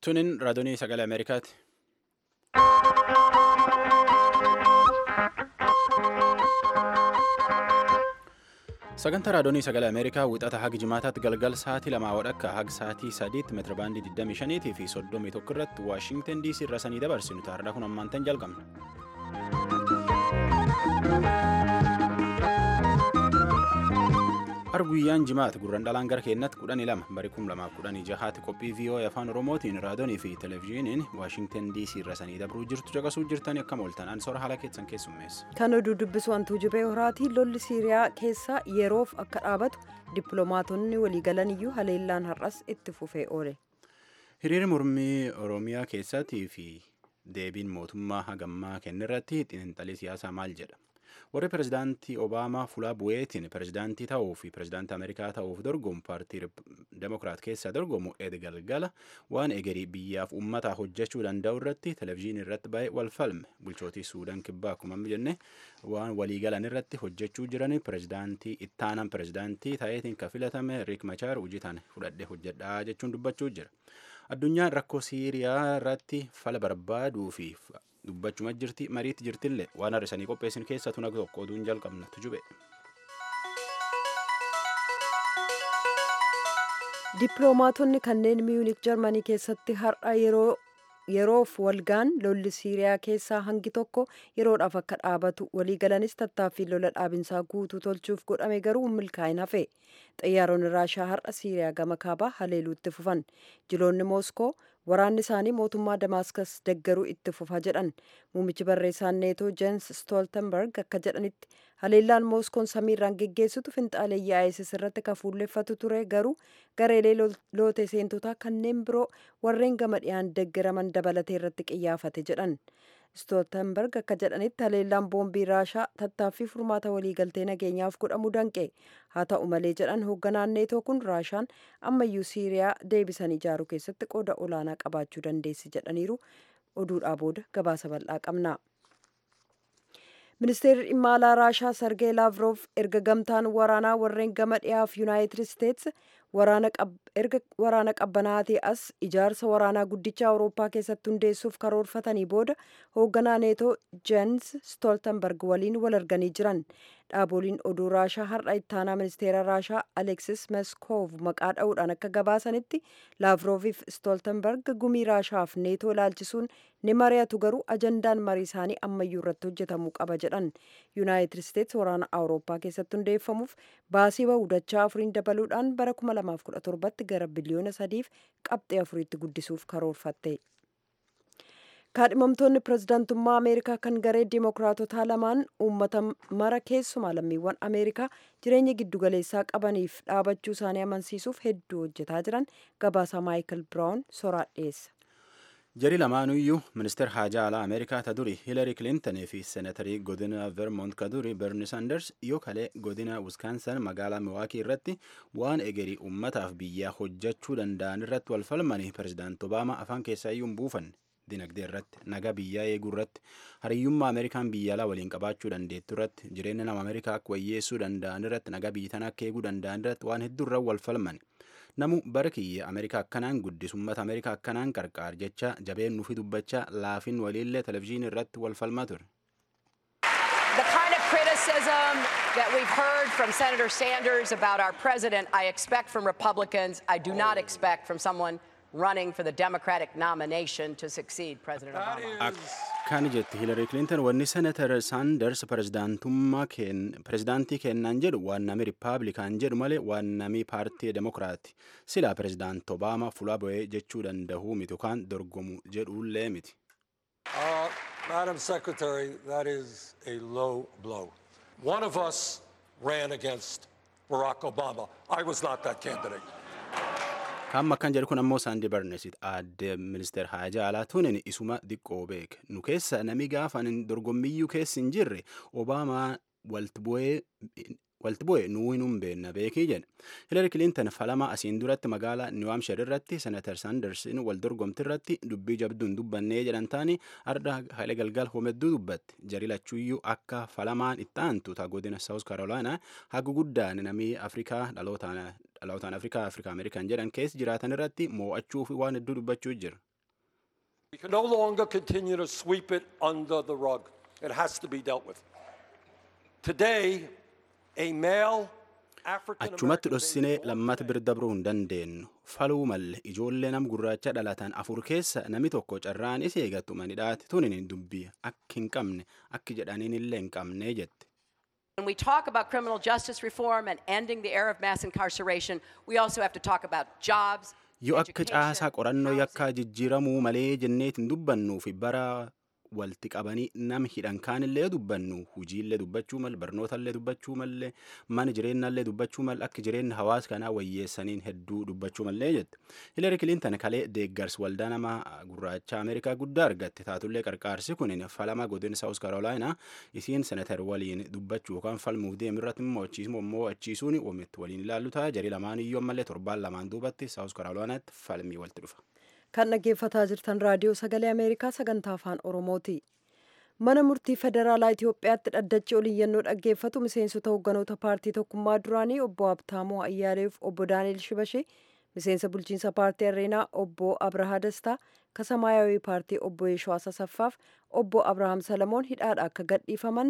Tunin raadiyoo sagalee Ameerikaati. Sagantaa raadiyoo sagalee Ameerikaa wixata haga jimaataatti galgal sa'aatii lamaa wadhakka haga sa'aatii sadiitti meetirabaandii 25 fi 31 irratti Waashingtan DC irra sanii dabarsinu taardaa kun ammaantan jalqabna. Arguyyaan jimaata gurran dhalaan gara keenyatti kudhanii lama barii kum lamaaf kudhanii jahaatti qophii VOA afaan Oromootiin raadiyoonii fi televezyiiniin Waashingtan DC irra sanii dabruu jirtu caqasuu jirtanii akkam ooltan ansora haala keessan keessummeessa. Kan oduu dubbisu wantuu jibee horaatii lolli Siiriyaa keessa yeroof akka dhaabatu dippiloomaatonni waliigalan iyyuu haleellaan har'as itti fufee oole. Hiriirri mormii Oromiyaa keessattii fi deebiin mootummaa hagammaa kennirratti xiinxalii siyaasaa maal jedha? warri pirezidaantii obaamaa fulaa bu'eetiin pirezidaantii ta'uu fi pirezidaantii ameerikaa ta'uuf dorgomu paartii demokiraat keessaa dorgomu ed galgala waan egerii biyyaaf uummataa hojjechuu danda'u irratti televezyiinii irratti baay'ee wal falme bulchootii suudaan kibbaa akkuma jenne waan waliigalan irratti hojjechuu jiran pirezidaantii ittaanan pirezidaantii ta'eetiin kan filatame riik machaar hojiitaan fudhadhee hojjedhaa jechuun dubbachuu jira addunyaan rakkoo siiriyaa irratti fala barbaaduu fi dubbachuma jirti mariitti jirtillee waan har'isanii qopheessin keessaa tun akka tokko oduun jalqabnatu jube. Dippiloomaatonni kanneen miyuunik jarmanii keessatti har'a yeroo yeroof walgaan lolli siiriyaa keessaa hangi tokko yeroodhaaf akka dhaabatu waliigalanis tattaaffii lola dhaabinsaa guutuu tolchuuf godhame garuu milkaa'in hafe xiyyaaronni raashaa har'a siiriyaa gama kaabaa haleeluutti fufan jiloonni mooskoo waraanni isaanii mootummaa damaaskas deggaruu itti fufa jedhan muummichi barreessaan neetoo jeens stooltenberg akka jedhanitti haleellaan mooskoon samiirraan geggeessitu finxaaleeyyii isis irratti kan fuulleffatu ture garuu gareelee loote seentotaa kanneen biroo warreen gama dhiyaan deggaraman dabalatee irratti qiyyaafate jedhan stooltenberg akka jedhanitti haleellaan boombii raashaa tattaaffii furmaata waliigaltee nageenyaaf godhamu danqe haa ta'u malee jedhan hoogganaan neetoo kun raashaan ammayyuu siiriyaa deebisan ijaaruu keessatti qooda olaanaa qabaachuu dandeessi jedhaniiru oduudhaa booda gabaasa bal'aa qabna. ministeerri dhimma alaa raashaa sargee laavroof erga gamtaan waraanaa warreen gama dhiyaaf yuunaayitid isteets erga waraana qabbanaatii as ijaarsa waraanaa guddicha awurooppaa keessatti hundeessuuf karoorfatanii booda hoogganaa neetoo jeens stooltenberg waliin wal arganii jiran dhaaboliin oduu raashaa har'a ittaanaa ministeera raashaa aleksis meskoov maqaa dha'uudhaan akka gabaasanitti laavrooviif stooltenberg gumii raashaaf neetoo ilaalchisuun ni mari'atu garuu ajandaan marii isaanii ammayyuu irratti hojjetamuu qaba jedhan yuunaayitid isteets waraana awurooppaa keessatti hundeeffamuuf baasii bahu dachaa afuriin dabaluudhaan bara 2017tti gara biliyoona sadiif qabxee afuriitti guddisuuf karoorfatte. kaadhimamtoonni pirezidaantummaa ameerikaa kan garee diimokiraatotaa lamaan uummata mara keessumaa lammiiwwan ameerikaa jireenya giddugaleessaa qabaniif dhaabachuu isaanii amansiisuuf hedduu hojjetaa jiran gabaasaa maayikal biraawun soraa dhiyeessa. Jari lamaanuyyuu ministeer haajaa alaa Ameerikaa ta duri Hiilari Kilintanii fi seenatarii godina Vermont ka duri Berni Sanders yoo kalee godina Wisconsin magaalaa Milwaukee irratti waan egerii uummataaf biyyaa hojjechuu danda'an irratti wal falmanii pirezidaanti Obaamaa afaan keessaa iyyuu hin buufanne. dinagdee irratti nagaa biyyaa eeguu irratti hariyyummaa ameerikaan biyya alaa waliin qabaachuu dandeettu irratti jireenya nama ameerikaa akka wayyeessuu danda'an irratti nagaa biyya tanaa akka eeguu danda'an irratti waan hedduu irra wal falman namu bara kiyya ameerikaa akkanaan guddisummata ameerikaa akkanaan qarqaar jecha jabeen nuufi dubbachaa laafin waliillee televezyiinii irratti wal falmaa ture. The kind of criticism that we've heard from Senator Sanders about our president, I expect from Republicans. I do not expect from someone running for the Democratic nomination to succeed President Obama. Akkana jetti Hillary Clinton wanni Senator Sanders pirezidaantii kennaan jedhu waan nami Rippaabilikaan jedhu malee waan nami paartii Demokiraati. Silaa pirezidaanti Obaamaa fulaa bu'ee jechuu danda'uu miti yookaan dorgomu jedhullee miti. Uh, Madam Secretary, that is a low blow. One of us ran against Barack Obama. I was not that candidate. Kan akkan jedhu kun ammoo Saandi Barnesit aadde ministeer haajaa alaa tunin isuma diqqoo beek. Nu keessa nami gaafa dorgommiyyuu keessa hin jirre Obaamaa walti bu'ee nuu hin beekna beekii jedhe. Hillary Clinton falama asiin duratti magaalaa New Hampshire irratti Senator Sandersin wal dorgomti irratti dubbii jabduun dubbannee jedhan taani arda haile galgal homedduu dubbatti. Jari lachuuyyuu akka falamaan itti aantu ta godina South Carolina hagu guddaan namii Afrikaa dhalootaan dhalootaan Afrikaa Afrikaa Ameerikaan jedhan keessa jiraatan irratti moo'achuu fi waan hedduu dubbachuu jira. We can no longer continue to sweep it under the rug. It has to be dealt with. Today, a male African achumatti dhossinee lammata bira dabruu hin dandeenyu faluu malle ijoollee nam gurraacha dhalatan afur keessa nami tokko carraan isii eegattu manidhaati tunin dubbii akka hin qabne akki jedhaniin illee hin qabne jette. When we talk about criminal justice reform and ending the era of mass incarceration, we also have to talk about jobs. yoo akka caasaa qorannoo yakkaa jijjiiramuu malee jenneetiin dubbannuu fi bara walti qabanii nama hidhan kaanillee dubbannu hujiillee dubbachuu mal barnootaallee dubbachuu mallee mana jireenyaallee dubbachuu mal akka jireenya hawaasa kanaa wayyeessaniin hedduu dubbachuu mallee jette hiilari kiliintan kalee deeggarsi waldaa nama gurraacha ameerikaa guddaa argatte taatullee qarqaarsi kun falama godina saawus karoolaayinaa isiin senatar waliin dubbachuu yookaan falmuuf deemirratti immoo achiisuu immoo achiisuun wamitti waliin ilaallu ta'a jarii lamaan iyyoo mallee torbaan lamaan duubatti saawus karoolaayinaatti falmii walitti dhufa. kan dhaggeeffataa jirtan raadiyoo sagalee ameerikaa sagantaa afaan oromooti mana murtii federaalaa itiyoophiyaatti dhaddachi oliyyannoo dhaggeeffatu miseensota hoogganoota paartii tokkummaa duraanii obbo abtaamoo ayyaaleef obbo daani'el shibashee miseensa bulchiinsa paartii areenaa obbo abrahaa dastaa kasamaayawii paartii obbo yeeshoo asasaffaaf obbo abrahaam salamoon hidhaadha akka gadhiifaman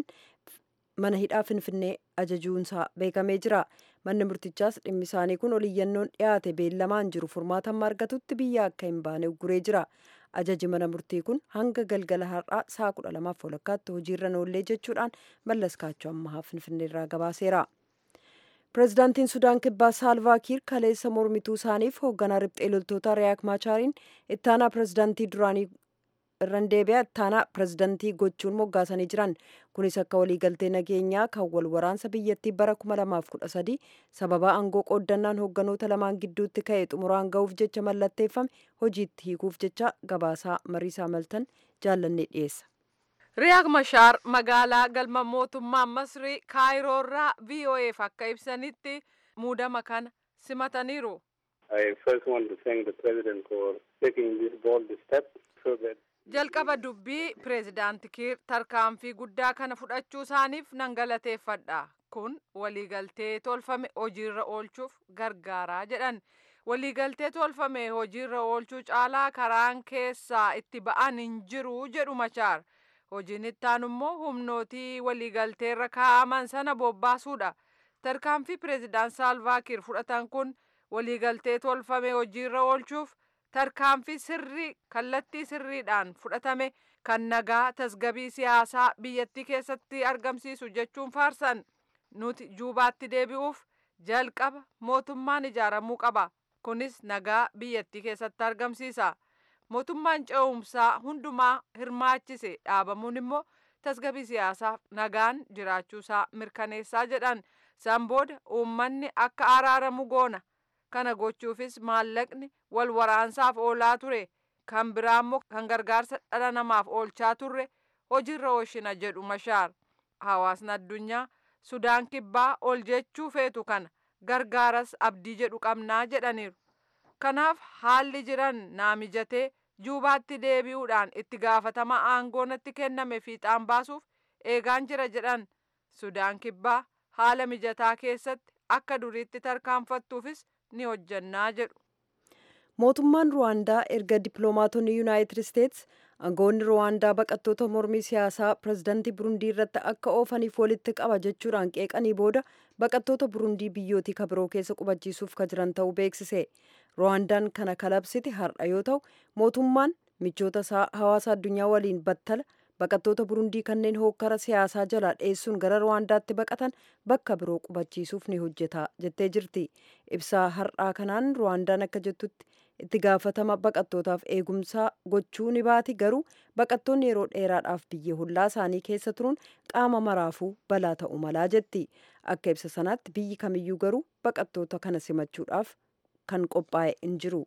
mana hidhaa finfinnee ajajuunsaa beekamee jira manni murtichaas dhimmi isaanii kun oliyyannoon dhiyaate beellamaan jiru furmaatan argatutti biyya akka hin baane ugguree jira ajaji mana murtii kun hanga galgala har'aa saa kudha lamaaf walakkaatti hojiirra noollee jechuudhaan mallas kaachoo ammahaa finfinneerraa gabaaseera. pireezidaantiin sudaan kibbaa saalvaa kiir kaleessa mormituu isaaniif hoogganaa riphxee loltoota riyaak maachaariin ittaanaa pireezidaantii duraanii irran deebi'a ittaanaa pireezidantii gochuun moggaasanii jiran kunis akka waliigaltee nageenyaa kan wal waraansa biyyattii bara 2013 sababa aangoo qooddannaan hoogganoota lamaan gidduutti ka'e xumuraan ga'uuf jecha mallatteeffame hojiitti hiikuuf jecha gabaasaa mariisaa maltan jaallannee dhiyeessa. riyaak mashaar magaalaa galma mootummaa masrii kaayiroorraa vo'eef akka ibsanitti muudama kana simataniiru. I first want to thank the President for taking this bold step so that jalqaba dubbii pireezidaanti kiir tarkaanfii guddaa kana fudhachuu isaaniif nan galateeffadha kun waliigaltee tolfame hojiirra oolchuuf gargaaraa jedhan waliigaltee tolfame hojiirra oolchuu caalaa karaan keessaa itti ba'an hin jiru jedhu mashaar hojiin ittaan immoo humnootii waliigalteerra kaa'aman sana bobbaasuudha tarkaanfii pireezidaan saalvaa kiir fudhatan kun waliigaltee tolfame hojiirra oolchuuf tarkaanfii sirrii kallattii sirriidhaan fudhatame kan nagaa tasgabii siyaasaa biyyattii keessatti argamsiisu jechuun faarsan nuti juubaatti deebi'uuf jalqaba mootummaan ijaaramuu qaba kunis nagaa biyyattii keessatti argamsiisa mootummaan ce'umsaa hundumaa hirmaachise dhaabamuun immoo tasgabii siyaasaaf nagaan jiraachuusaa mirkaneessaa jedhan san booda uummanni akka araaramu goona kana gochuufis maallaqni wal waraansaaf oolaa ture kan biraammoo kan gargaarsa dhala namaaf oolchaa turre hojiirra oolchina jedhu mashaar hawaasni addunyaa sudaan kibbaa ol jechuu feetu kana gargaaras abdii jedhu qabnaa jedhaniiru kanaaf haalli jiran naa mijatee juubaatti deebi'uudhaan itti gaafatama aangoo natti kenname fiixaan baasuuf eegaan jira jedhan sudaan kibbaa haala mijataa keessatti akka duriitti tarkaanfattuufis ni hojjannaa jedhu. mootummaan ruwaandaa erga dippiloomaatonni yuunaayitid isteets aangoonni ruwaandaa baqattoota mormii siyaasaa pireezidantii burundii irratti akka oofaniif walitti qaba jechuudhaan qeeqanii booda baqattoota burundii biyyootii kabiroo keessa qubachiisuuf ka jiran ta'uu beeksise ruwaandaan kana kalabsiti har'a yoo ta'u mootummaan michoota isaa hawaasa addunyaa waliin battala baqattoota burundii kanneen hookkara siyaasaa jalaa dheessuun gara ruwaandaatti baqatan bakka biroo qubachiisuuf ni hojjeta jettee jirti ibsaa har'aa kanaan ruwaandaan akka jettutti itti gaafatama baqattootaaf eegumsaa gochuu ni baati garuu baqattoonni yeroo dheeraadhaaf biyya hollaa isaanii keessa turuun qaama maraafuu balaa ta'u malaa jetti akka ibsa sanaatti biyyi kamiyyuu garuu baqattoota kana simachuudhaaf kan qophaa'e hin jiru.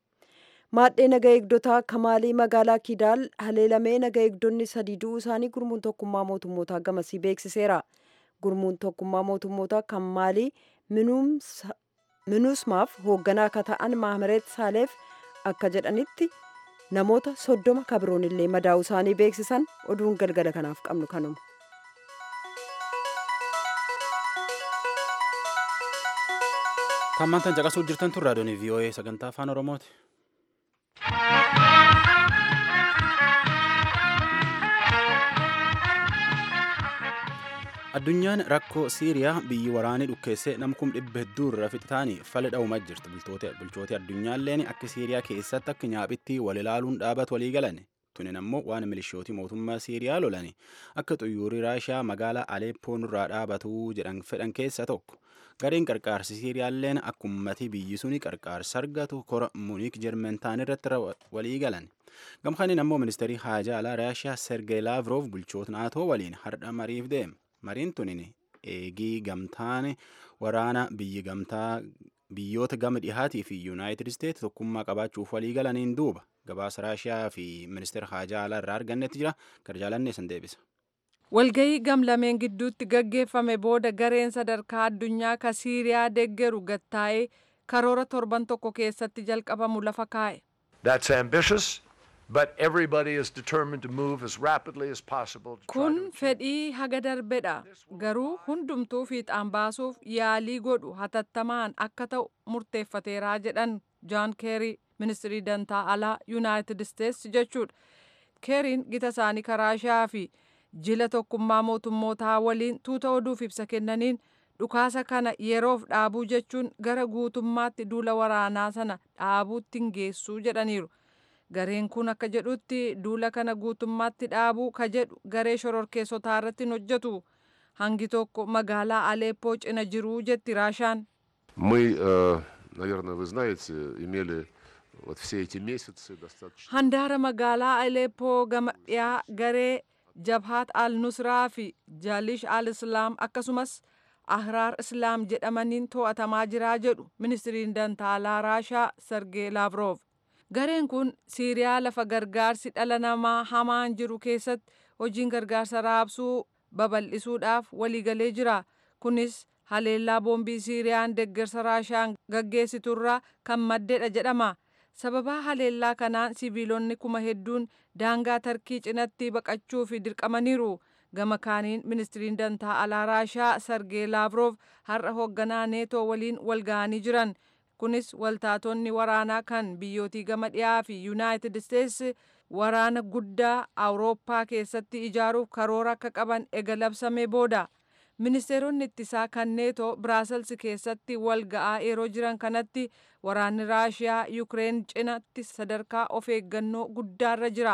maadhee naga eegdotaa kamaalii magaalaa kidaal haleelamee naga eegdonni sadii du'uu isaanii gurmuun tokkummaa mootummootaa gamasii beeksiseera gurmuun tokkummaa mootummootaa kamaalii minuusmaaf hoogganaa akka ta'an maahmareet saaleef akka jedhanitti namoota soddoma kabiroon illee madaa'uu isaanii beeksisan oduun galgala kanaaf qabnu kanuma. Tammantan caqasuu jirtan tun raadiyoon VOA sagantaa afaan Oromooti. Addunyaan rakkoo Siiriyaa biyyi waraanii dhukkeessee namkum dhibba hedduu irra fixataanii fala dha'umaa jirti. Bulchooti addunyaalleen akka Siiriyaa keessatti akka nyaaphitti wal ilaaluun dhaabatu walii galan. Tunin ammoo waan milishootii mootummaa Siiriyaa lolani akka xuyyuurri Raashiyaa magaalaa Aleeppoon irraa dhaabatu jedhan fedhan keessa tokko. Gareen qarqaarsi Siiriyaalleen akka uummatii biyyi suni qarqaarsa argatu kora Muniik Jermentaan irratti walii galan. Gamkaaniin ammoo ministeerii haajaa alaa Raashiyaa Sergey Laavrov bulchoota naatoo waliin hardha mariif deema. Mariin tunin eegii gamtaan waraana biyyi gamtaa biyyoota gama dhihaatii fi yuunaayitid isteetsi tokkummaa qabaachuuf walii galaniin duuba gabaasa raashiyaa fi ministeera haajaa alaa irraa argannetti jira garjaalanne san deebisa. Walgayii gamlameen gidduutti gaggeeffame booda gareen sadarkaa addunyaa ka Siiriyaa deeggaru gattaa'ee karoora torban tokko keessatti jalqabamu lafa kaa'e. That's ambitious, but everybody is determined to move as rapidly as possible. to try Kun to achieve fedhii haga darbedha. Garuu hundumtuu fiixaan baasuuf yaalii godhu hatattamaan akka ta'u murteeffateeraa jedhan Jaan Keerii ministirii dantaa alaa Yuunaayitid Isteetsi jechuudha. Keeriin gita isaanii karaashaa fi jila tokkummaa mootummootaa waliin tuuta oduuf ibsa kennaniin dhukaasa kana yeroof dhaabuu jechuun gara guutummaatti duula waraanaa sana dhaabuutti hin geessuu jedhaniiru. Gareen kun akka jedhutti duula kana guutummaatti dhaabuu ka jedhu garee shororkeessotaa irratti hin hojjetu. Hangi tokko magaalaa Aleppoo cina jiruu jetti Raashaan. Мы, э, наверное, вы знаете, имели вот все эти месяцы достаточно... Handaara magaalaa Aleppoo gama dhiyaa garee Jabhaat al-Nusraa fi Jaalish al-Islaam akkasumas Ahraar Islaam jedhamaniin to'atamaa jiraa jedhu ministiriin dantaalaa Raashaa Sergee Laavrov. Gareen kun Siiriyaa lafa gargaarsi dhala namaa hamaan jiru keessatti hojiin gargaarsa raabsuu babal'isuudhaaf waliigalee jira. Kunis haleellaa boombii Siiriyaan deeggarsa Raashaan gaggeessiturraa kan maddedha jedhama. Sababaa haleellaa kanaan siviilonni kuma hedduun daangaa tarkii cinatti baqachuu fi dirqamaniiru. Gama kaaniin ministiriin dantaa alaa Raashaa Sergee Laavrov har'a hoogganaa neetoo waliin wal ga'anii jiran. Kunis waltaatonni waraanaa kan biyyootii gama dhiyaa fi Yuunaayitid Isteetsi waraana guddaa Awurooppaa keessatti ijaaruuf karoora akka qaban ega labsamee booda. Ministeeronni ittisaa kan neetoo Biraasels keessatti wal ga'aa yeroo jiran kanatti waraanni Raashiyaa Yukireen cinatti sadarkaa of eeggannoo guddaarra jira.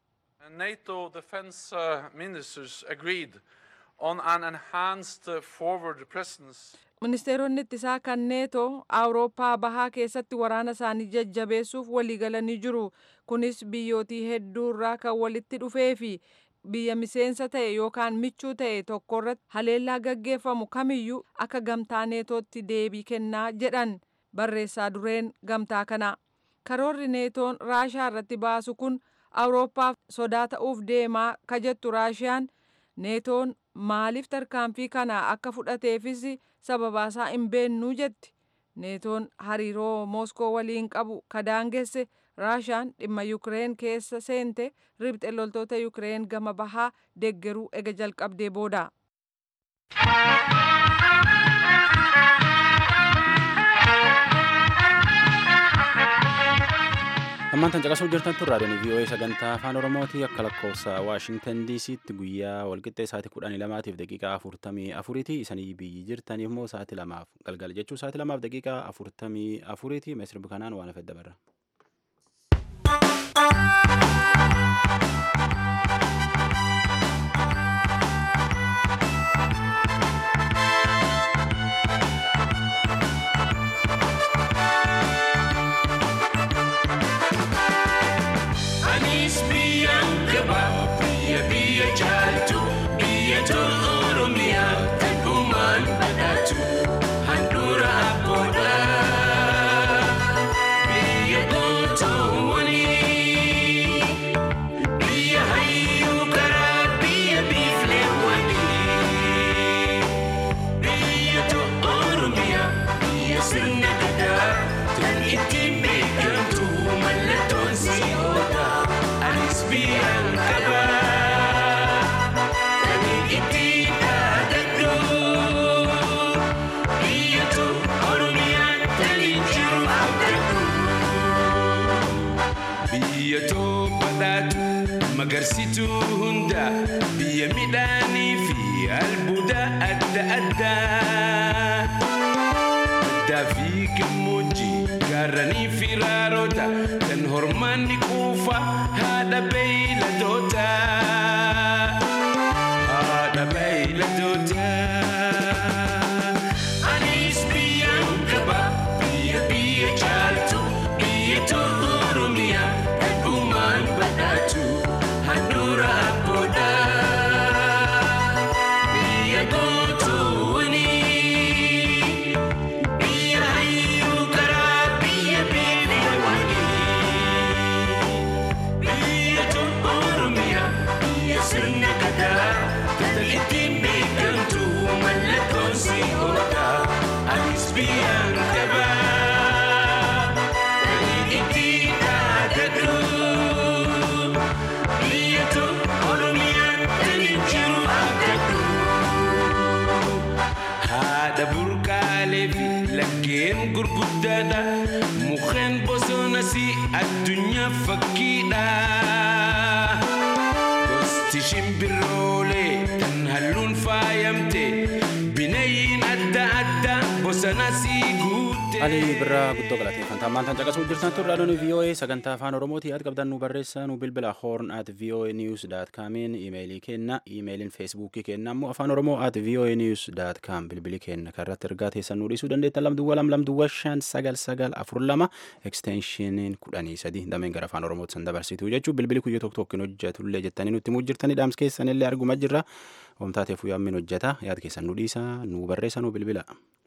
NATO defense uh, ministers agreed on an enhanced uh, forward presence. Ministeeronni ittisaa kan neetoo Awurooppaa bahaa keessatti waraana isaanii jajjabeessuuf waliigalanii jiru. Kunis biyyootii hedduurraa kan walitti dhufee fi biyya miseensa ta'e yookaan michuu ta'e tokkorratti haleellaa gaggeeffamu kamiyyuu akka gamtaa neetootti deebii kennaa jedhan barreessaa dureen gamtaa kana. Karoorri neetoon Raashaa irratti baasu kun Awurooppaaf sodaa ta'uuf deemaa ka jettu Raashiyaan neetoon maaliif tarkaanfii kana akka fudhateefis sababaasaa hin beennuu jetti. Neetoon hariiroo Mooskoo waliin qabu ka daangesse Raashaan dhimma Yukireen keessa seente ribxe loltoota Yukireen gama bahaa deeggaruu ega jalqabdee booda. Ammaan tan caqasuu jirtan tun raadiyoon VOA sagantaa afaan Oromooti akka lakkoofsa Waashingtan DC'tti guyyaa walqixxee sa'aatii kudhanii lamaatiif daqiiqaa afurtamii afuriiti. Isanii biyyi jirtaniif immoo sa'aatii lamaaf galgala jechuun sa'aatii lamaaf daqiiqaa afurtamii afuriiti. Meesirbi kanaan waan hafe dabarra. Anis biyyaan gaba biyya biyya caaltu biyya tolu oromiyaa kan uumaan badhaatu handhuura abboodha biyya gootoowwani biyya hayyuu karaa biyya biifleewwani biyya tolu oromiyaa biyya sirna gadaa kan ittiin beekamtu mallattoon si'oodha anis biyyaan qaba kan ittiin dhaadadhu biyyatu oromiyaan kan jiru abdadhu. biyya badhaatu magarsituu hunda biyya midhaanii fi albuuda adda addaa addaa fi gammoojjii gaarranii fi raaroota kan hormaanni quufa haadha beeyladoota haadha beeyladoota. Anis biyyaan qaba biyya biyya caaltu biyya tolu oromiyaa heddumaan badhaatu handhuura abboodha. Biyya gootuuni biyya hayyuu karaa biyya beelawani. Biyya tolu oromiyaa biyya sirna gadaa kan ittiin beekamtu mallattoon si oola. Anis biyyaan qaba kan ittiin dhaadadhu. Biyya tolu oromiyaan kan jiru abdadhu. Haadha burqaalee fi laggeen gurguddaadha. Mukkeen bosonas addunyaa fakkiidha. Gosti shimbiroolee kan halluun faayamte bineeyyiin adda addaa bosonas guutte. Ali birraa guddoo galateeffanta ammaan tan caqasuu jirtan turre adoon VOA sagantaa afaan oromooti yaad qabdan nu barreessaa nu bilbila horn at voa news dot comiin imeelii kenna imeeliin feesbuukii kenna ammoo afaan oromoo at voa news dot com bilbili kenna karratti ergaa teessan nu dhiisuu dandeettan lamduwwa lam lamduwwa shan sagal sagal afur lama eksteenshiiniin kudhanii sadi dameen gara afaan oromootti san dabarsitu jechuu bilbili kuyyoo tokko tokkoon hojjetullee jettanii nutti muu jirtanii dhaams keessanillee arguma jirra oomtaateef yaammin hojjeta yaad keessan nu dhiisa nu barreessa nu bilbila.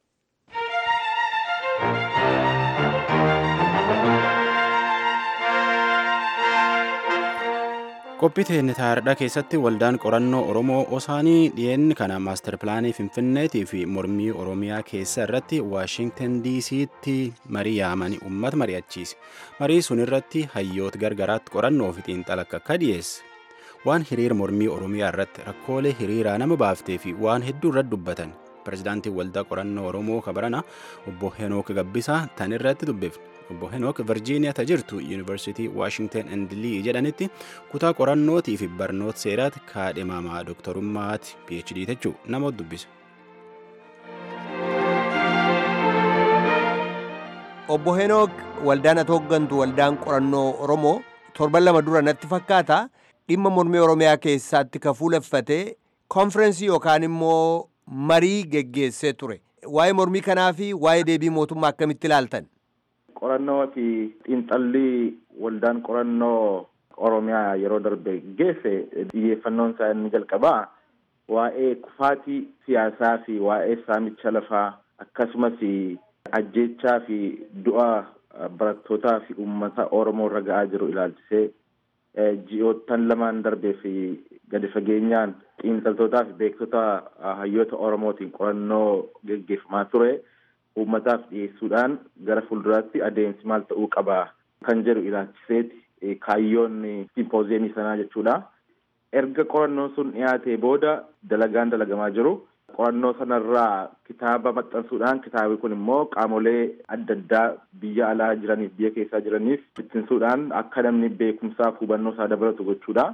qophii teenne taardhaa keessatti waldaan qorannoo oromoo osaanii dhiyeenni kana maastar pilaanii finfinneetii fi mormii oromiyaa keessa irratti waashingtan diisiitti marii yaamanii uummata mari'achiise marii sun irratti hayyoota gargaraatti qorannoo fi xiinxala akka dhiyeesse waan hiriira mormii oromiyaa irratti rakkoolee hiriiraa nama baaftee fi waan hedduu irratti dubbatan pirezidaantiin waldaa qorannoo oromoo kabarana obbo henook gabbisaa tan irratti dubbifne obbo henook virjiiniyaa ta jirtu yuunivarsiitii waashingtan and lii jedhanitti kutaa qorannootii fi barnoota seeraatti kaadhimamaa dooktarummaati phd jechuu namoota dubbise. obbo henook waldaan ati hooggantu waldaan qorannoo oromoo torban lama dura natti fakkaata dhimma mormii oromiyaa keessaatti ka fuuleffatee konferensii yookaan immoo marii geggeessee ture waa'ee mormii kanaa fi waa'ee deebii mootummaa akkamitti ilaaltan qorannoo fi xiinxallii waldaan qorannoo oromiyaa yeroo darbe geesse xiyyeeffannoon isaa inni jalqabaa waa'ee kufaatii siyaasaa fi waa'ee saamicha lafaa akkasumas ajjeechaa fi du'a barattootaa fi uummata oromoo irra ga'aa jiru ilaalchisee ji'oottan lamaan darbee fi gadi fageenyaan xiinxaltootaa fi beektota hayyoota oromootiin qorannoo geggeeffamaa ture uummataaf dhiyeessuudhaan gara fuulduraatti adeemsi maal ta'uu qaba kan jedhu ilaalchiseeti kaayyoon simpooziyemii sanaa jechuudha. Erga qorannoon sun dhiyaatee booda dalagaan dalagamaa jiru. Qorannoo sanarraa kitaaba maxxansuudhaan kitaabni kun immoo qaamolee adda addaa biyya alaa jiraniif biyya keessaa jiraniif bittinsuudhaan akka namni beekumsaaf hubannoo isaa dabalatu gochuudha.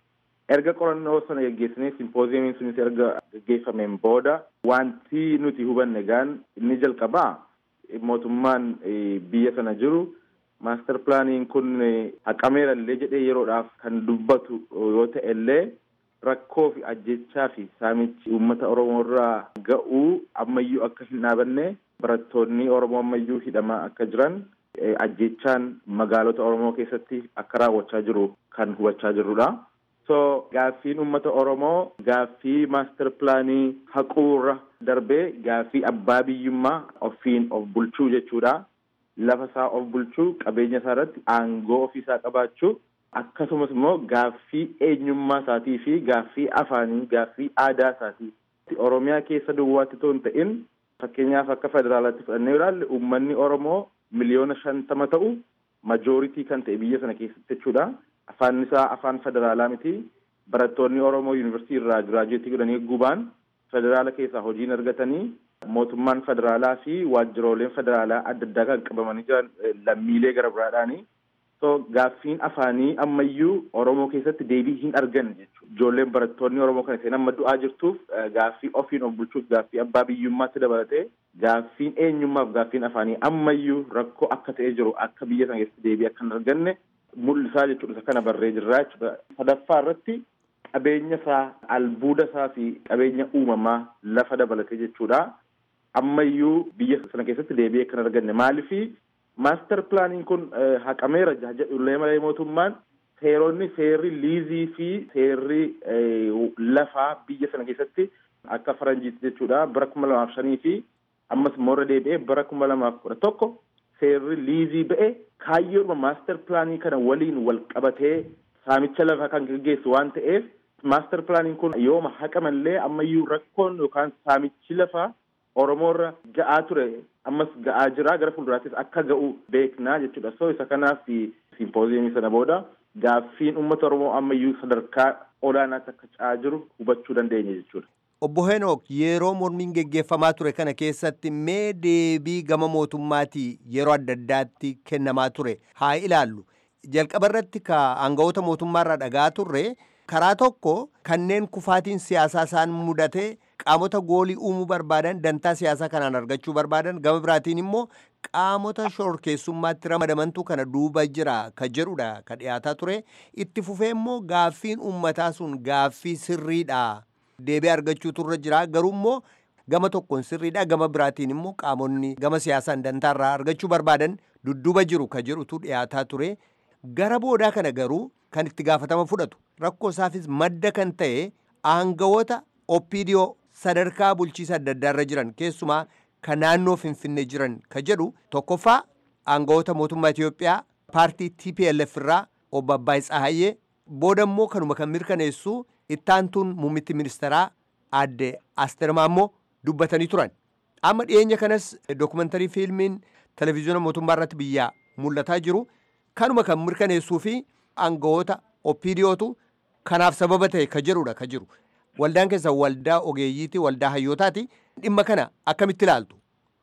Erga qorannoo sana geggeessinee simpooziyemiin sunis erga geggeeffameen booda wanti nuti hubanne gaan inni jalqabaa mootummaan biyya sana jiru maaster pilaaniin kun haqameera illee jedhee yeroodhaaf kan dubbatu yoo ta'e illee rakkoo fi ajjechaa fi saamichi uummata oromoo irraa ga'uu ammayyuu akka hin dhaabanne barattoonni oromoo ammayyuu hidhamaa akka jiran ajjechaan magaalota oromoo keessatti akka raawwachaa jiru kan hubachaa jirrudha. so gaaffiin uummata oromoo gaaffii maaster pilaanii haquurra darbee gaaffii abbaa biyyummaa ofiin of bulchuu jechuudha. lafa isaa of bulchuu qabeenya isaa irratti aangoo ofii isaa qabaachuu akkasumas immoo gaaffii eenyummaa isaatii fi gaaffii afaanii gaaffii aadaa isaatii oromiyaa keessa duwwaatti otoo hin ta'in fakkeenyaaf akka federaalaatti fudhannee ilaalle uummanni oromoo miliyoona shantama ta'u majooritii kan ta'e biyya sana keessatti jechuudha afaan isaa afaan federaalaa miti barattoonni oromoo yuunivarsiitii irraa giraajuweetii godhanii gubaan federaala keessaa hojiin argatanii mootummaan federaalaa fi waajjirooleen federaalaa adda addaa kan qabamanii jiran lammiilee gara biraadhaani So gaaffiin afaanii ammayyuu Oromoo keessatti deebii hin arganne jechuudha. Ijoolleen barattoonni Oromoo kana isheen amma du'aa jirtuuf gaaffii ofiin of bulchuuf gaaffii abbaa biyyummaatti dabalatee gaaffiin eenyummaaf gaaffiin afaanii ammayyuu rakkoo akka ta'ee jiru akka biyya sana keessatti deebii akka hin arganne mul'isaa jechuudha. Isa kana barree jirraa jechuudha. Sadaffaa irratti qabeenya isaa albuuda isaa fi qabeenya uumamaa lafa dabalatee jechuudha. Ammayyuu biyya sana keessatti deebii akka hin arganne maalifi maaster pilaaniin kun haqameera jedhullee malee mootummaan seeronni seerri liizii fi seerri lafaa biyya sana keessatti akka faranjiitti jechuudha bara kuma lamaaf shanii fi ammas moora deebi'ee bara kuma lamaaf kudha tokko seerri liizii ba'e kaayyoodhuma maaster pilaanii kana waliin wal qabatee saamicha lafaa kan gaggeessu waan ta'eef maaster pilaaniin kun yooma haqamallee ammayyuu rakkoon yookaan saamichi lafaa Oromoorra ga'aa ture ammas ga'aa jira gara fuulduraattis akka ga'u beeknaa jechuudha. So isa kanaaf simpooziyemii sana booda gaaffiin uummata Oromoo ammayyuu sadarkaa olaanaatti akka ca'aa jiru hubachuu dandeenya jechuudha. Obbo Henook yeroo mormiin geggeeffamaa ture kana keessatti mee deebii gama mootummaatii yeroo adda addaatti kennamaa ture haa ilaallu. Jalqaba irratti ka aangawoota mootummaarraa dhagaa turre karaa tokko kanneen kufaatiin siyaasaa isaan mudate qaamota goolii uumuu barbaadan dantaa siyaasaa kanaan argachuu barbaadan gama biraatiin immoo qaamota shororkeessummaatti ramadamantu kana duuba jira ka jedhudha ka dhiyaataa ture itti fufee immoo gaaffiin uummataa sun gaaffii sirriidha deebii argachuu turre jira garuu immoo gama tokkoon sirriidha gama biraatiin immoo qaamonni gama siyaasaan dantaarraa argachuu barbaadan dudduuba jiru ka jedhutu dhiyaataa ture gara boodaa kana garuu kan itti gaafatama fudhatu rakkoo isaafis madda kan ta'e aangawoota oppiidiyoo sadarkaa bulchiisa adda addaarra jiran keessumaa ka naannoo finfinnee jiran ka jedhu tokkoffaa aangawoota mootummaa Itoophiyaa paartii TPLF irraa obbo Abbaay Tsahayyee booda immoo kanuma kan mirkaneessu ittaantuun muummitti ministeeraa aadde Asteer Maammoo dubbatanii turan. Amma dhiyeenya kanas dookumantarii fiilmiin televezyiina mootummaa irratti biyyaa mul'ataa jiru kanuma kan mirkaneessuu fi aangawoota oppiidiyootu kanaaf sababa ta'e ka jedhudha ka jiru. Waldaan keessa waldaa ogeeyyiiti waldaa hayyootaati dhimma kana akkamitti ilaaltu?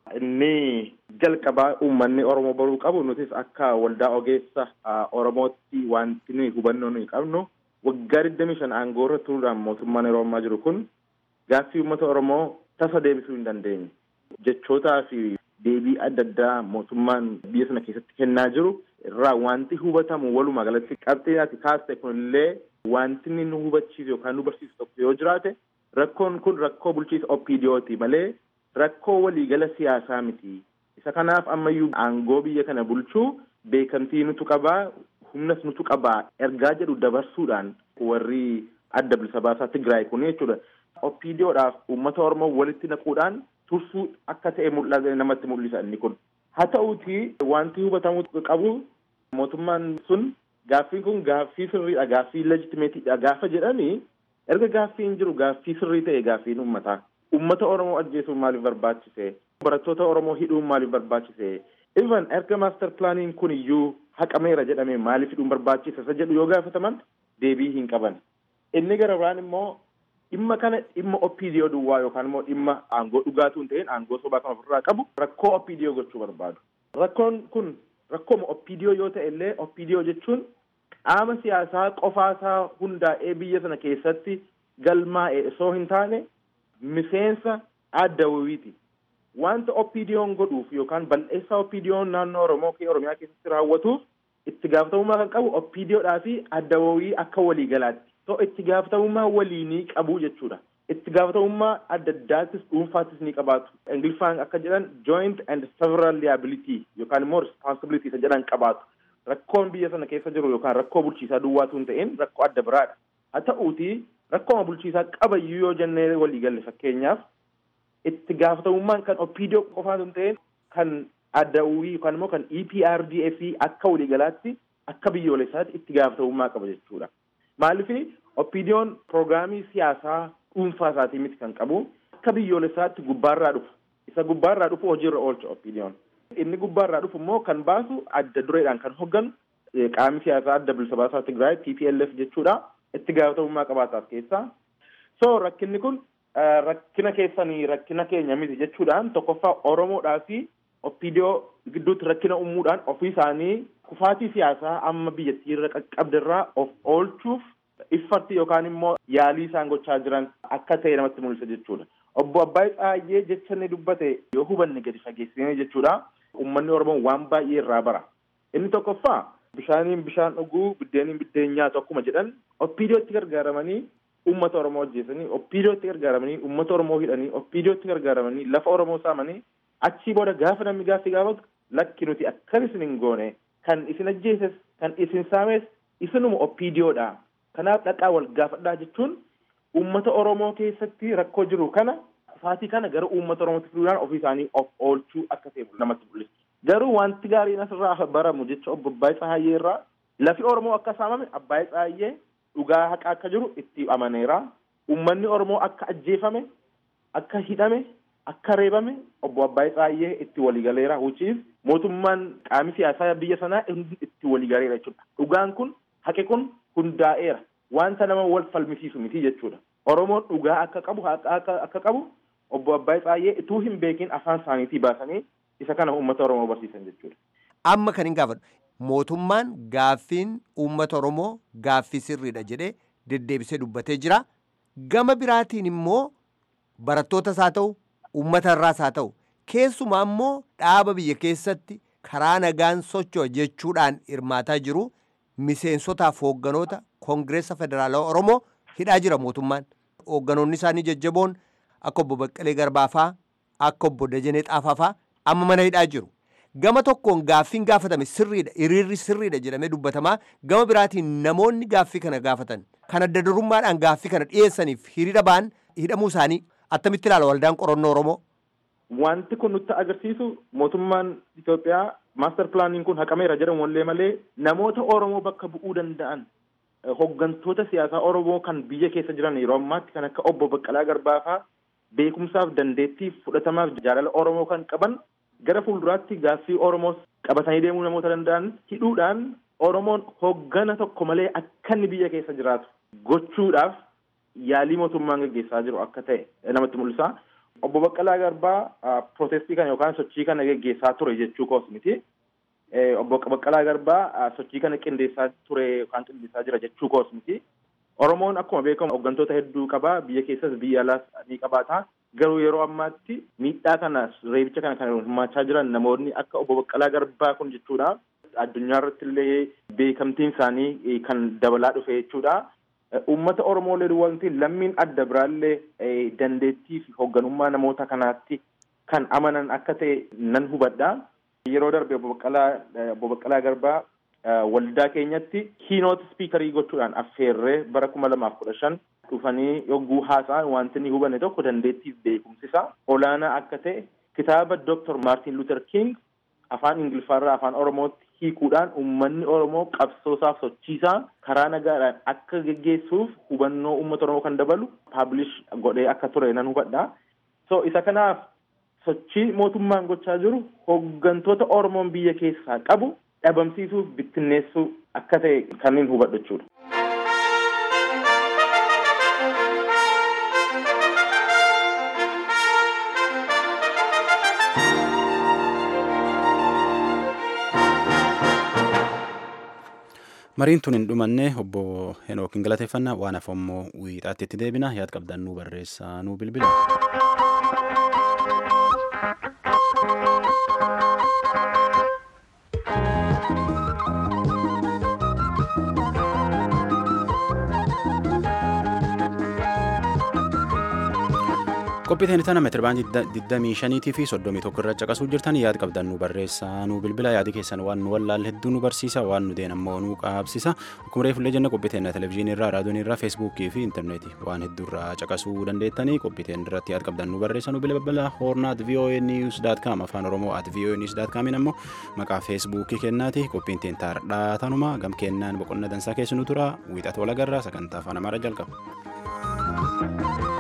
Inni jalqabaa uummanni Oromoo baruu qabu nutis akka waldaa ogeessa Oromootti wanti nuyi hubannoo nuyi qabnu waggaa digdamii shan aangoo irra turuudhaan mootummaan yeroo ammaa jiru kun gaaffii uummata Oromoo tasa deebisuu hin dandeenye. Jechootaa fi deebii adda addaa mootummaan biyya sana keessatti kennaa jiru irraa wanti hubatamu walumaa galatti qabxee ati kaaste kunillee wanti inni nu hubachiisu yookaan nu barsiisu tokko yoo jiraate rakkoon kun rakkoo bulchiisa OPDOti malee rakkoo waliigala siyaasaa miti. Isa kanaaf ammayyuu aangoo biyya kana bulchuu beekamtii nutu qabaa humnas nutu qabaa ergaa jedhu dabarsuudhaan warri adda bilisa baasaa Tigraay kun jechuudha. OPDOdhaaf uummata Oromoo walitti naquudhaan tursuu akka ta'e mul'ata namatti mul'isa inni kun. Haa ta'uuti wanti hubatamuu qabu mootummaan sun gaaffiin kun gaaffii sirriidha gaaffii leejitimeetiidha gaafa jedhanii erga gaaffiin jiru gaaffii sirrii ta'e gaaffiin uummataa. Uummata Oromoo ajjeesuun maaliif barbaachise? Barattoota Oromoo hidhuun maaliif barbaachise? Even erga maaster pilaaniin kun iyyuu haqameera jedhamee maaliif hidhuun barbaachise? Isa jedhu yoo gaafataman deebii hin qaban. Inni gara biraan immoo dhimma kana dhimma OPDO duwwaa yookaan immoo dhimma aangoo dhugaatuu hin ta'in aangoo sobaa kan ofirraa qabu rakkoo OPDO gochuu barbaadu. Rakkoon kun rakkooma OPDO yoo ta'e illee OPDO jechuun qaama siyaasaa qofaasaa hundaa'ee biyya sana keessatti galmaa'e osoo hin taane miseensa adda wayiiti. Wanta OPDO'n godhuuf yookaan bal'eessaa OPDO'n naannoo Oromoo fi Oromiyaa keessatti raawwatuuf itti gaafatamummaa kan qabu OPDOdhaa fi adda wayii akka waliigalaatti. So itti gaafatamummaa waliinii qabu jechuudha. Itti gaafatamummaa adda addaattis dhuunfaattis ni qabaatu. Ingiliffaan akka jedhan joint and several liability yookaan immoo responsibility isa jedhan qabaatu. Rakkoon biyya sana keessa jiru yookaan rakkoo bulchiisaa duwwaatu hin ta'in rakkoo adda biraadha. Haa ta'uuti rakkooma bulchiisaa qabayyuu yoo jennee walii galle fakkeenyaaf itti gaafatamummaan kan OPDO qofaatu hin ta'in kan adda uwii yookaan immoo kan EPRDF akka waliigalaatti akka biyyoolessaatti itti gaafatamummaa qaba jechuudha. Maaliif OPDO'n piroograamii siyaasaa dhuunfaa isaatii miti kan qabu akka biyyoolessaatti gubbaarraa dhufu. Isa gubbaarraa dhufu hojiirra oolcha OPDO'n. Inni gubbaarraa dhufu immoo kan baasu adda dureedhaan kan hogganu qaamni siyaasaa adda bilisa baasaa Tigraay TPLF jechuudha. Itti gaafatamummaa qabaataaf keessaa. So rakkinni kun rakkina keessanii rakkina keenya miti jechuudhaan tokkoffaa Oromoodhaa fi OPDO gidduutti rakkina uumuudhaan ofii isaanii kufaatii siyaasaa amma biyyattii irra qaqqabdirraa of oolchuuf iffarti yookaan immoo yaalii isaan gochaa jiran akka ta'e namatti mul'isa jechuudha. Obbo Abbaay Tsaayyee jecha inni dubbate yoo hubanne gadi fageessinee jechuudha. Uummanni Oromoo waan baay'ee irraa bara. Inni tokkoffaa bishaaniin bishaan dhuguu biddeeniin biddeen nyaatu akkuma jedhan oppiidiyootti gargaaramanii uummata Oromoo ajjeesanii oppiidiyootti gargaaramanii uummata Oromoo hidhanii oppiidiyootti gargaaramanii lafa Oromoo saamanii achii booda gaafa namni gaaffii gaafatu lakki nuti akkan isin hin goone kan isin ajjeeses kan isin saames isinuma oppiidiyoodha. Kanaaf dhaqaa wal gaafadhaa jechuun uummata Oromoo keessatti rakkoo jiru kana kufaatii kana gara uummata Oromootti fiduudhaan ofii isaanii of oolchuu akka ta'e namatti mul'isa. Garuu wanti gaariin asirraa baramu jecha obbo Abbaay Tsaayyee irraa lafi Oromoo akka saamame Abbaay Tsaayyee dhugaa haqa akka jiru itti amaneera. Uummanni Oromoo akka ajjeefame, akka hidhame, akka reebame obbo Abbaay Tsaayyee itti waliigaleera. Hucciif mootummaan qaami siyaasaa biyya sanaa itti waliigaleera jechuudha. Dhugaan kun haqi kun hundaa'eera. Wanta nama wal falmisiisu miti jechuudha. Oromoon dhugaa akka qabu haqa akka qabu obbo Abbaay Tsaayyee ituu hin beekin afaan isaaniitii baasanii isa kana uummata Oromoo barsiisan jechuudha. Amma kan hin gaafadhu mootummaan gaaffiin uummata Oromoo gaaffii sirriidha jedhee deddeebisee dubbatee jira. Gama biraatiin immoo barattootas haa ta'u uummata irraas haa ta'u keessumaa immoo dhaaba biyya keessatti karaa nagaan socho'a jechuudhaan hirmaataa jiru miseensotaaf hoogganoota koongireessa federaalawaa Oromoo hidhaa jira mootummaan. Hoogganoonni isaanii jajjaboon akka obbo Baqqalee Garbaafaa akka obbo Dajanee Xaafaafaa amma mana hidhaa jiru. Gama tokkoon gaaffiin gaafatame sirriidha hiriirri sirriidha jedhamee dubbatamaa gama biraatiin namoonni gaaffii kana gaafatan kan adda durummaadhaan gaaffii kana dhiyeessaniif hiriira ba'an hidhamuu isaanii attamitti ilaala waldaan qorannoo Oromoo. Wanti kun nutti agarsiisu mootummaan Itoophiyaa maaster pilaaniin kun haqameera jedhamu wallee malee namoota Oromoo bakka bu'uu danda'an hoggantoota siyaasaa Oromoo kan biyya keessa jiran yeroo ammaatti kan akka obbo Baqqalaa Garbaafaa beekumsaaf dandeettiif fudhatamaaf jaalala Oromoo kan qaban gara fuulduraatti gaaffii Oromoo qabatanii deemuu namoota danda'an hidhuudhaan Oromoon hoggana tokko malee akka inni biyya keessa jiraatu gochuudhaaf yaalii mootummaan gaggeessaa jiru akka ta'e namatti mul'isa. Obbo Baqqalaa Garbaa pirootestii kana yookaan sochii kana gaggeessaa ture jechuu koos miti. Obbo Baqqalaa Garbaa sochii kana qindeessaa ture yookaan qindeessaa jira jechuu koos miti. Oromoon akkuma beekamu hooggantoota hedduu qaba biyya keessas biyya alaas ni qabaata. Garuu yeroo ammaatti miidhaa kanas reebicha kana kan hirmaachaa jiran namoonni akka obbo Baqqalaa Garbaa kun jechuudha. Addunyaa irratti illee beekamtiin isaanii kan dabalaa dhufe jechuudha. Uummata Oromoolee wanti lammiin adda biraallee dandeettii fi hoogganummaa namoota kanaatti kan amanan akka ta'e nan hubadha. Yeroo darbe obbo Baqqalaa Garbaa waldaa keenyatti kiinoot spiikarii gochuudhaan affeerree bara kuma lamaaf kudha shan dhufanii yogguu haasa'an wanti ni hubanne tokko dandeettiif beekumsisa olaanaa akka ta'e kitaaba Dr. Martin Luther King afaan Ingiliffaarraa afaan Oromootti hiikuudhaan uummanni Oromoo qabsoosaaf sochiisaa karaa nagaadhaan akka geggeessuuf hubannoo uummata Oromoo kan dabalu paablish godhee akka ture nan hubadha. So isa kanaaf sochii mootummaan gochaa jiru hooggantoota Oromoon biyya keessaa qabu dhabamsiisuuf bittinneessuu akka ta'e kanneen hubadhu jechuudha. mariin tun hin dhumanne obbo Henookin galateeffannaa waan hafe immoo wiixaatti itti deebina yaad qabdan nu barreessaa nu bilbila. qophiiteen tana meetirbaandii 25 fi 31 irra caqasuu jirtan yaad qabdan nu barreessaa nu bilbila yaadi keessan waan nu wallaalle hedduu nu barsiisa waan nu deen ammoo nu qaabsisa akkuma reefullee jenna qophiiteen televezyiinii irraa raadiyoon irraa feesbuukii fi intarneetii waan hedduu irraa caqasuu dandeettanii qophiiteen irratti yaad qabdan nu barreessa nu bilbila hoornaat voa news daat kaam afaan oromoo at voa news daat kaamiin ammoo maqaa feesbuukii kennaati qophiin teen taardhaa tanuma gam kennaan boqonna dansaa keessa nu tura wiixata walagarraa sagantaa afaan amaaraa jalqaba.